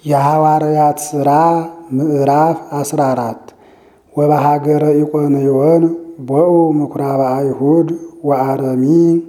የሐዋርያት ሥራ ምዕራፍ 14 ወበሀገረ ኢቆንዮን ቦኡ ምኵራበ አይሁድ ወአረሚ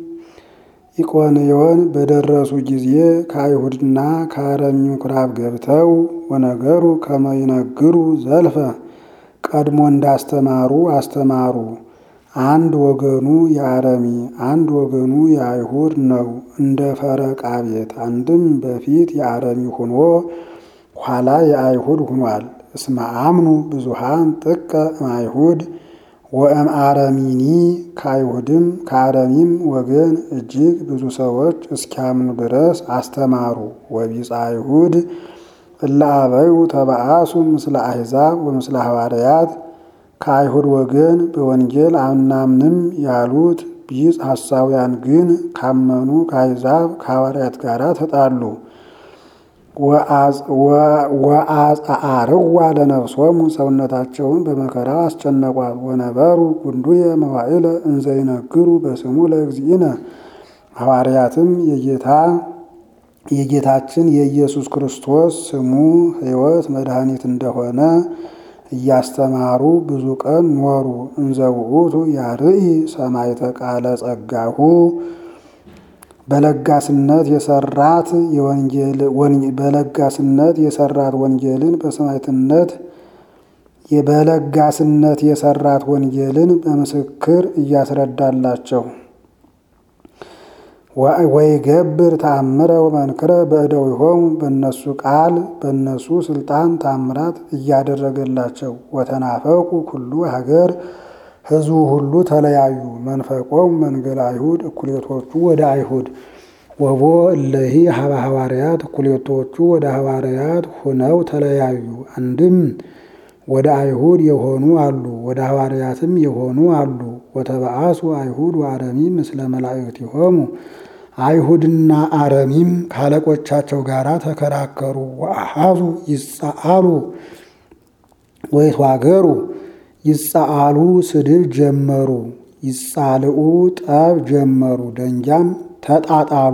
ኢቆንዮን በደረሱ ጊዜ ከአይሁድና ከአረሚ ምኵራብ ገብተው ወነገሩ ከመ ይነግሩ ዘልፈ ቀድሞ እንዳስተማሩ አስተማሩ። አንድ ወገኑ የአረሚ አንድ ወገኑ የአይሁድ ነው፣ እንደ ፈረቃ ቤት። አንድም በፊት የአረሚ ሆኖ ኋላ የአይሁድ ሆኗል። እስመ አምኑ ብዙሃን ጥቀ እምአይሁድ ወእምአረሚኒ ከአይሁድም ከአረሚም ወገን እጅግ ብዙ ሰዎች እስኪያምኑ ድረስ አስተማሩ። ወቢጸ አይሁድ እለ አበዩ ተበአሱ ምስለ አሕዛብ ወምስለ ሐዋርያት ከአይሁድ ወገን በወንጌል አናምንም ያሉት ቢጽ ሐሳውያን ግን ካመኑ ከአሕዛብ ከሐዋርያት ጋር ተጣሉ። ወአጽአርዋ ለነፍሶሙ ሰውነታቸውን በመከራ አስጨነቋት። ወነበሩ ጉንዱየ መዋዕለ እንዘ ይነግሩ በስሙ ለእግዚእነ ሐዋርያትም የጌታ የጌታችን የኢየሱስ ክርስቶስ ስሙ ሕይወት መድኃኒት እንደሆነ እያስተማሩ ብዙ ቀን ኖሩ። እንዘ ውእቱ ያርኢ ሰማዕተ ቃለ ጸጋሁ በለጋስነት የሰራት በለጋስነት የሰራት ወንጌልን በሰማዕትነት በለጋስነት የሰራት ወንጌልን በምስክር እያስረዳላቸው ወይ ገብር ተአምረ ወመንክረ በእደዊሆሙ በእነሱ ቃል በእነሱ ስልጣን ታምራት እያደረገላቸው ወተናፈቁ ኩሉ ሀገር ሕዝቡ ሁሉ ተለያዩ። መንፈቆም መንገል አይሁድ እኩሌቶቹ ወደ አይሁድ ወቦ እለሂ ሀበ ሐዋርያት እኩሌቶቹ ወደ ሐዋርያት ሁነው ተለያዩ። አንድም ወደ አይሁድ የሆኑ አሉ፣ ወደ ሐዋርያትም የሆኑ አሉ። ወተበአሱ አይሁድ ወአረሚ ምስለ መላእክቲሆሙ አይሁድና አረሚም ካለቆቻቸው ጋር ተከራከሩ። ወአሃዙ ይጻአሉ ወይትዋገሩ ይጻአሉ ስድብ ጀመሩ። ይጻልኡ ጠብ ጀመሩ። ደንጃም ተጣጣሉ።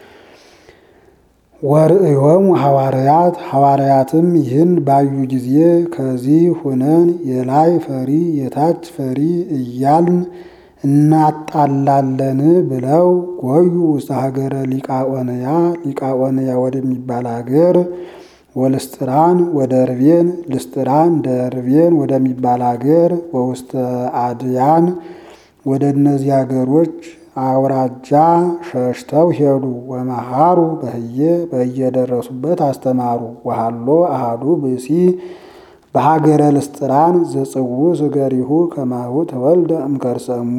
ወርእዮሙ ሐዋርያት ሐዋርያትም ይህን ባዩ ጊዜ ከዚህ ሁነን የላይ ፈሪ የታች ፈሪ እያልን እናጣላለን ብለው ጎዩ ውስተ ሀገረ ሊቃኦንያ ሊቃኦንያ ወደሚባል ሀገር ወልስጥራን ወደ ርቤን ልስጥራን ደርቤን ወደሚባል ሀገር ወውስተ አድያን ወደ እነዚህ ሀገሮች አውራጃ ሸሽተው ሄዱ። ወመሃሩ በህየ በየደረሱበት አስተማሩ። ወሃሎ አሃዱ ብእሲ በሀገረ ልስጥራን ዘጽዉ ስገሪሁ ከማሁ ተወልደ እምከርሰሙ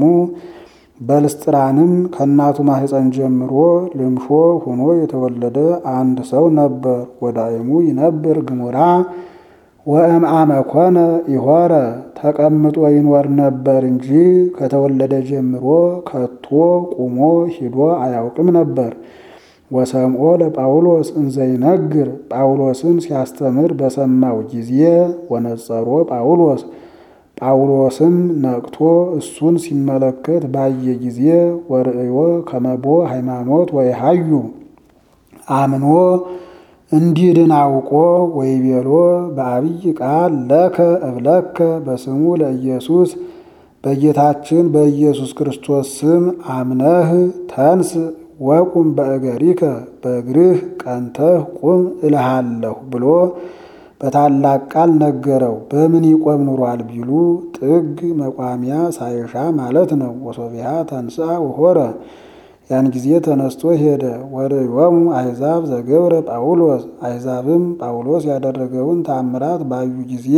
በልስጥራንም ከእናቱ ማህፀን ጀምሮ ልምሾ ሆኖ የተወለደ አንድ ሰው ነበር። ወዳይሙ ይነብር ግሙራ ወእምአመ ኮነ ይሆረ ተቀምጦ ይኖር ነበር እንጂ ከተወለደ ጀምሮ ከቶ ቁሞ ሂዶ አያውቅም ነበር። ወሰምዖ ለጳውሎስ እንዘይነግር ጳውሎስን ሲያስተምር በሰማው ጊዜ ወነጸሮ ጳውሎስ ጳውሎስም ነቅቶ እሱን ሲመለከት ባየ ጊዜ ወርእዮ ከመቦ ሃይማኖት ወይሃዩ አምኖ እንዲድን አውቆ ወይቤሎ በአብይ ቃል ለከ እብለከ በስሙ ለኢየሱስ በጌታችን በኢየሱስ ክርስቶስ ስም አምነህ ተንስ ወቁም በእገሪከ በእግርህ ቀንተህ ቁም እልሃለሁ ብሎ በታላቅ ቃል ነገረው። በምን ይቆም ኑሯል ቢሉ ጥግ መቋሚያ ሳይሻ ማለት ነው። ወሶቢያ ተንሥአ ወሖረ ያን ጊዜ ተነስቶ ሄደ። ወርእዮሙ አሕዛብ ዘገብረ ጳውሎስ አሕዛብም ጳውሎስ ያደረገውን ታምራት ባዩ ጊዜ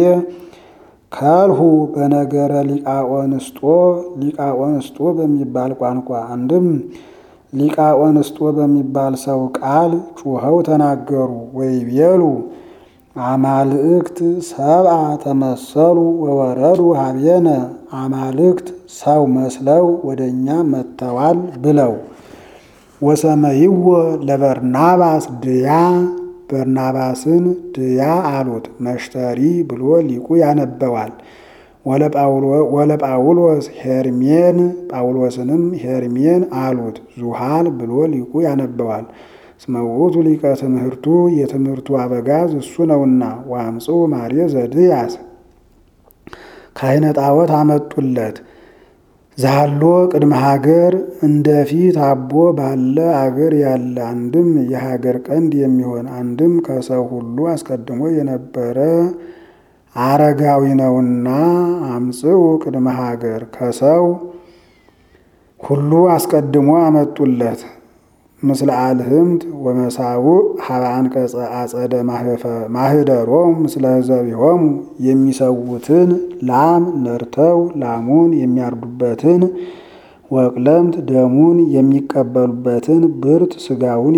ከልሁ በነገረ ሊቃኦንስጦ ሊቃኦንስጦ በሚባል ቋንቋ አንድም ሊቃኦንስጦ በሚባል ሰው ቃል ጩኸው ተናገሩ። ወይቤሉ አማልእክት ሰብአ ተመሰሉ ወወረዱ ሀቤነ አማልክት ሰው መስለው ወደ እኛ መጥተዋል ብለው ወሰመይዎ ለበርናባስ ድያ በርናባስን ድያ አሉት። መሽተሪ ብሎ ሊቁ ያነበዋል። ወለጳውሎስ ሄርሜን ጳውሎስንም ሄርሜን አሉት። ዙሃል ብሎ ሊቁ ያነበዋል። እስመ ውእቱ ሊቀ ትምህርቱ የትምህርቱ አበጋዝ እሱ ነውና። ወአምጽኡ ማሬ ዘድያስ ካህነ ጣዖት አመጡለት። ዛሎ ቅድመ ሀገር እንደ ፊት አቦ ባለ አገር ያለ አንድም የሀገር ቀንድ የሚሆን አንድም ከሰው ሁሉ አስቀድሞ የነበረ አረጋዊ ነውና አምጽኡ ቅድመ ሀገር ከሰው ሁሉ አስቀድሞ አመጡለት። ምስለ አልህምት ወመሳውዕ ሀበ አንቀጸ አጸደ ማህደሮም ምስለ ዘቢሆሙ የሚሰዉትን ላም ነርተው ላሙን የሚያርዱበትን ወቅለምት ደሙን የሚቀበሉበትን ብርት ስጋውን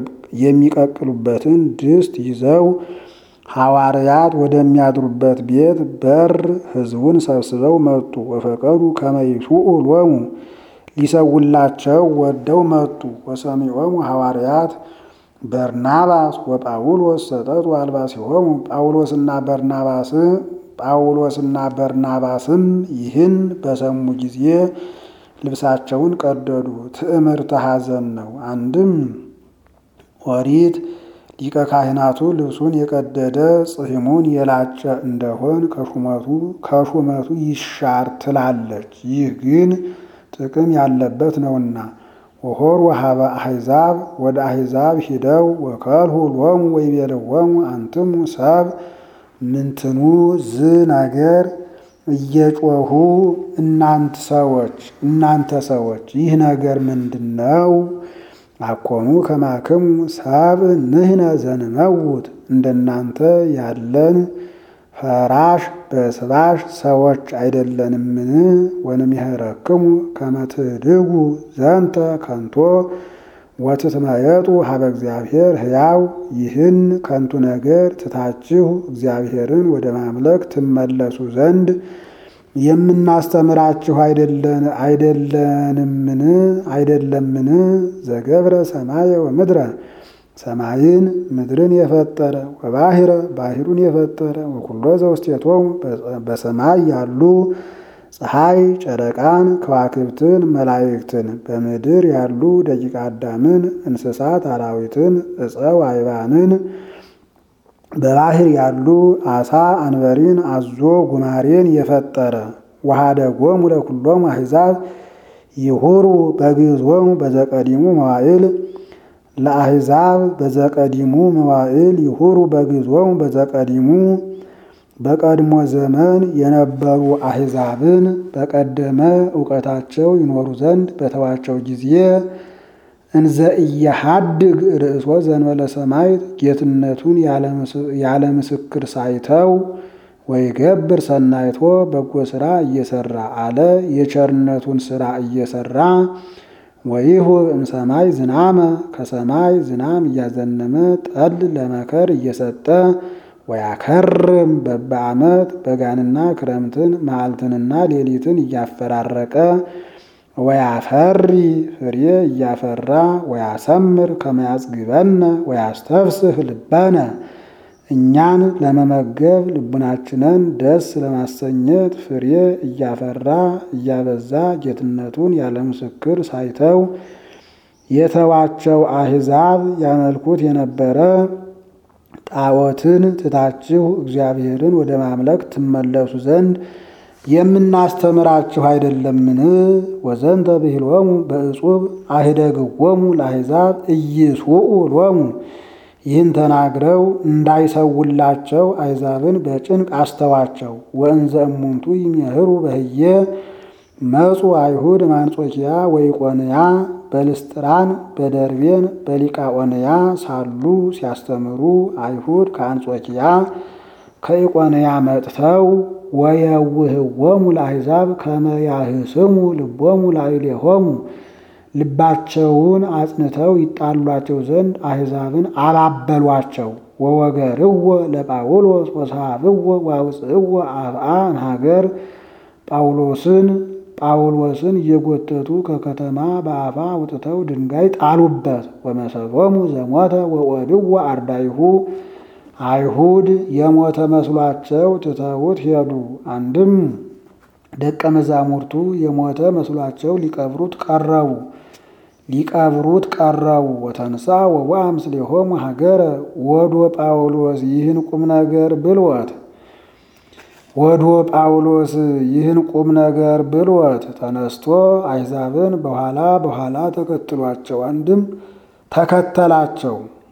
የሚቀቅሉበትን ድስት ይዘው ሐዋርያት ወደሚያድሩበት ቤት በር ሕዝቡን ሰብስበው መጡ። ወፈቀዱ ከመይሱኡ ሎሙ ሊሰውላቸው ወደው መጡ። ወሰሚዖሙ ሐዋርያት በርናባስ ወጳውሎስ ሰጠጡ አልባሲሆሙ ጳውሎስና በርናባስ ጳውሎስና በርናባስም ይህን በሰሙ ጊዜ ልብሳቸውን ቀደዱ። ትዕምርተ ሐዘን ነው። አንድም ኦሪት ሊቀ ካህናቱ ልብሱን የቀደደ ጽሕሙን የላጨ እንደሆን ከሹመቱ ከሹመቱ ይሻር ትላለች። ይህ ግን ጥቅም ያለበት ነውና። ወሆር ወሀበ አሕዛብ ወደ አሕዛብ ሂደው ወከልሁ ሎሙ ወይቤልዎሙ አንትሙ ሰብ ምንትኑ ዝ ነገር እየጮሁ እናንት ሰዎች እናንተ ሰዎች ይህ ነገር ምንድን ነው? አኮኑ ከማክሙ ሰብ ንሕነ ዘንመውት እንደናንተ ያለን ፈራሽ በስባሽ ሰዎች አይደለንምን? ወንምሕረክሙ ከመ ትድጉ ዘንተ ከንቶ ወትትመየጡ ሀበ እግዚአብሔር ሕያው ይህን ከንቱ ነገር ትታችሁ እግዚአብሔርን ወደ ማምለክ ትመለሱ ዘንድ የምናስተምራችሁ አይደለንምን? አይደለምን? ዘገብረ ሰማየ ወምድረ ሰማይን ምድርን የፈጠረ ወባሕረ ባሕሩን የፈጠረ ወኩሎ ዘውስቴቶሙ በሰማይ ያሉ ፀሐይ፣ ጨረቃን፣ ከዋክብትን፣ መላእክትን በምድር ያሉ ደቂቀ አዳምን፣ እንስሳት፣ አራዊትን፣ ዕፀው አይባንን በባሕር ያሉ አሳ፣ አንበሪን፣ አዞ፣ ጉማሬን የፈጠረ ወኀደጎሙ ለኵሎሙ አሕዛብ ይሁሩ በግዞሙ በዘቀዲሙ መዋዕል ለአሕዛብ በዘቀዲሙ መዋዕል ይሁሩ በግዞሙ በዘቀዲሙ በቀድሞ ዘመን የነበሩ አሕዛብን በቀደመ እውቀታቸው ይኖሩ ዘንድ በተዋቸው ጊዜ እንዘ ኢየሐድግ ርእሶ ዘእንበለ ሰማዕት ጌትነቱን ያለ ምስክር ሳይተው ወይገብር ሰናይቶ በጎ ሥራ እየሰራ አለ የቸርነቱን ሥራ እየሰራ ወይሁ እምሰማይ ዝናመ ከሰማይ ዝናም እያዘነመ ጠል ለመከር እየሰጠ ወያከርም በበዓመት በጋንና ክረምትን መዓልትንና ሌሊትን እያፈራረቀ ወያፈሪ ፍሬ እያፈራ ወያሰምር ከመያጽግበነ ወያስተፍስህ ልበነ እኛን ለመመገብ ልቡናችንን ደስ ለማሰኘት ፍሬ እያፈራ እያበዛ ጌትነቱን ያለ ምስክር ሳይተው የተዋቸው አሕዛብ ያመልኩት የነበረ ጣዖትን ትታችሁ እግዚአብሔርን ወደ ማምለክ ትመለሱ ዘንድ የምናስተምራችሁ አይደለምን? ወዘንተ ብሂሎሙ በእጹብ አህደግዎሙ ለአሕዛብ ኢይስውኡ ሎሙ ይህን ተናግረው እንዳይሰውላቸው አሕዛብን በጭንቅ አስተዋቸው። ወእንዘ እሙንቱ ይሜህሩ በህየ መጹ አይሁድ ማንጾኪያ ወኢቆንያ በልስጥራን በደርቤን በሊቃኦንያ ሳሉ ሲያስተምሩ አይሁድ ከአንጾኪያ ከኢቆንያ መጥተው ወየውህዎሙ ለአሕዛብ ከመ ያህስሙ ልቦሙ ላዕሌሆሙ ልባቸውን አጽንተው ይጣሏቸው ዘንድ አሕዛብን አባበሏቸው። ወወገርዎ ለጳውሎስ ወሰሃብዎ ወአውፅእዎ አፍአ እምሀገር ጳውሎስን ጳውሎስን እየጎተቱ ከከተማ በአፋ አውጥተው ድንጋይ ጣሉበት። ወመሰሎሙ ዘሞተ ወኦድዎ አርዳይሁ አይሁድ የሞተ መስሏቸው ትተውት ሄዱ። አንድም ደቀ መዛሙርቱ የሞተ መስሏቸው ሊቀብሩት ቀረቡ። ሊቀብሩት ቀረቡ። ወተንሳ ወዋ ምስሌሆሙ ሀገረ ወዶ ጳውሎስ ይህን ቁም ነገር ብልወት ወዶ ጳውሎስ ይህን ቁም ነገር ብልወት ተነስቶ አሕዛብን በኋላ በኋላ ተከትሏቸው አንድም ተከተላቸው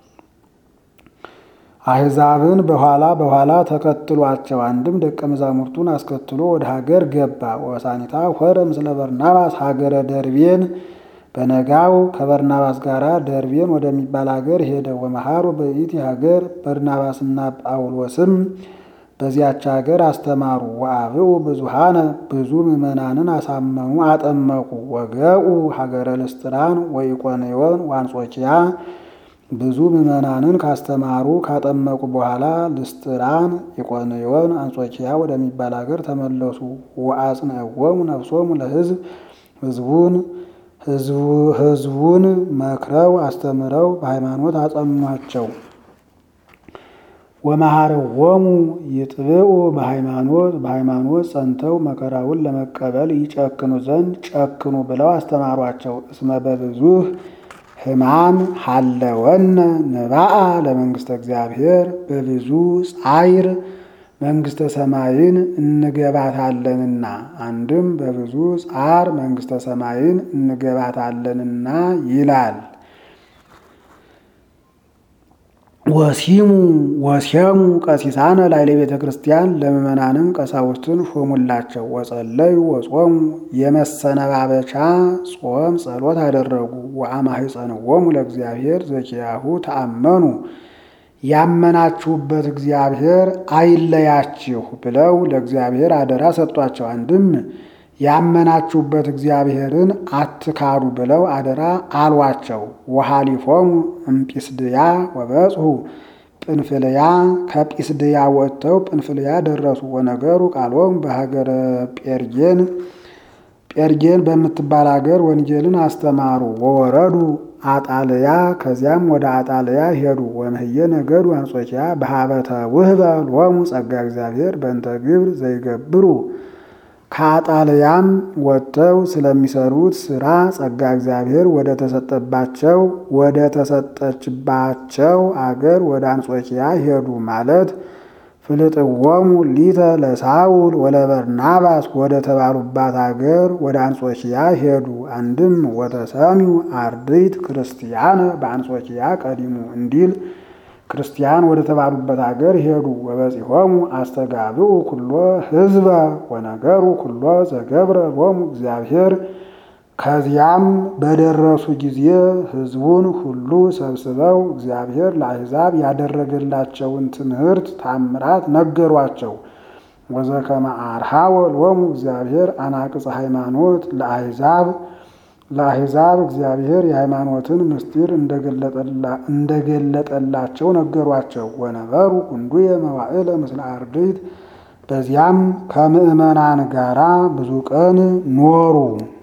አሕዛብን በኋላ በኋላ ተከትሏቸው አንድም ደቀ መዛሙርቱን አስከትሎ ወደ ሀገር ገባ። ወሳኒታ ሆረ ምስለ በርናባስ ሀገረ ደርቤን በነጋው ከበርናባስ ጋር ደርቤን ወደሚባል ሀገር ሄደ። ወመሃሩ በይእቲ ሀገር በርናባስና ጳውሎስም በዚያች ሀገር አስተማሩ። ወአብኡ ብዙሃነ ብዙ ምዕመናንን አሳመሙ፣ አጠመቁ። ወገኡ ሀገረ ልስጥራን ወኢቆንዮን ወአንጾኪያ ብዙ ምዕመናንን ካስተማሩ ካጠመቁ በኋላ ልስጥራን፣ ኢቆንዮን፣ አንጾኪያ ወደሚባል ሀገር ተመለሱ። ወአጽንዕዎሙ ነፍሶሙ ለሕዝብ ሕዝቡን ሕዝቡን መክረው አስተምረው በሃይማኖት አጸኗቸው። ወመሃርዎሙ ይጥብኡ በሃይማኖት በሃይማኖት ጸንተው መከራውን ለመቀበል ይጨክኑ ዘንድ ጨክኑ ብለው አስተማሯቸው። እስመ በብዙህ ሕማም ሀለወነ ንባአ ለመንግሥተ እግዚአብሔር በብዙ ጻይር መንግሥተ ሰማይን እንገባታለንና። አንድም በብዙ ጻር መንግሥተ ሰማይን እንገባታለንና ይላል። ወሲሙ ወሲያሙ ቀሲሳነ ላይለ ቤተ ክርስቲያን ለምእመናንም ቀሳውስትን ሾሙላቸው። ወጸለዩ ወጾሙ የመሰነባበቻ ጾም ጸሎት አደረጉ። ወአማኅፀንዎሙ ለእግዚአብሔር ዘኪያሁ ተአመኑ ያመናችሁበት እግዚአብሔር አይለያችሁ ብለው ለእግዚአብሔር አደራ ሰጧቸው። አንድም ያመናችሁበት እግዚአብሔርን አትካዱ ብለው አደራ አሏቸው። ወሃሊፎሙ እምጲስድያ ወበጽሑ ጵንፍልያ ከጲስድያ ወጥተው ጵንፍልያ ደረሱ። ወነገሩ ቃሎሙ በሀገረ ጴርጌን ጴርጌን በምትባል ሀገር ወንጌልን አስተማሩ። ወወረዱ አጣልያ ከዚያም ወደ አጣልያ ሄዱ። ወምህየ ነገዱ አንጾኪያ በሀበተ ውህበ ሎሙ ጸጋ እግዚአብሔር በእንተ ግብር ዘይገብሩ ከአጣልያም ወጥተው ስለሚሰሩት ስራ ጸጋ እግዚአብሔር ወደ ተሰጠባቸው ወደ ተሰጠችባቸው አገር ወደ አንጾኪያ ሄዱ ማለት ፍልጥዎሙ ሊተ ለሳውል ወለበርናባስ ወደ ተባሉባት አገር ወደ አንጾኪያ ሄዱ። አንድም ወተሰሚው አርድእት ክርስቲያነ በአንጾኪያ ቀዲሙ እንዲል ክርስቲያን ወደ ተባሉበት አገር ሄዱ። ወበጺሖሙ አስተጋብኡ ኩሎ ሕዝበ ወነገሩ ኩሎ ዘገብረ ሎሙ እግዚአብሔር። ከዚያም በደረሱ ጊዜ ሕዝቡን ሁሉ ሰብስበው እግዚአብሔር ለአሕዛብ ያደረገላቸውን ትምህርት ታምራት ነገሯቸው። ወዘከመ አርሃወ ሎሙ እግዚአብሔር አናቅጸ ሃይማኖት ለአሕዛብ ለአሕዛብ እግዚአብሔር የሃይማኖትን ምስጢር እንደገለጠላቸው ነገሯቸው። ወነበሩ ኩንዱየ መዋዕለ ምስለ አርድእት በዚያም ከምዕመናን ጋራ ብዙ ቀን ኖሩ።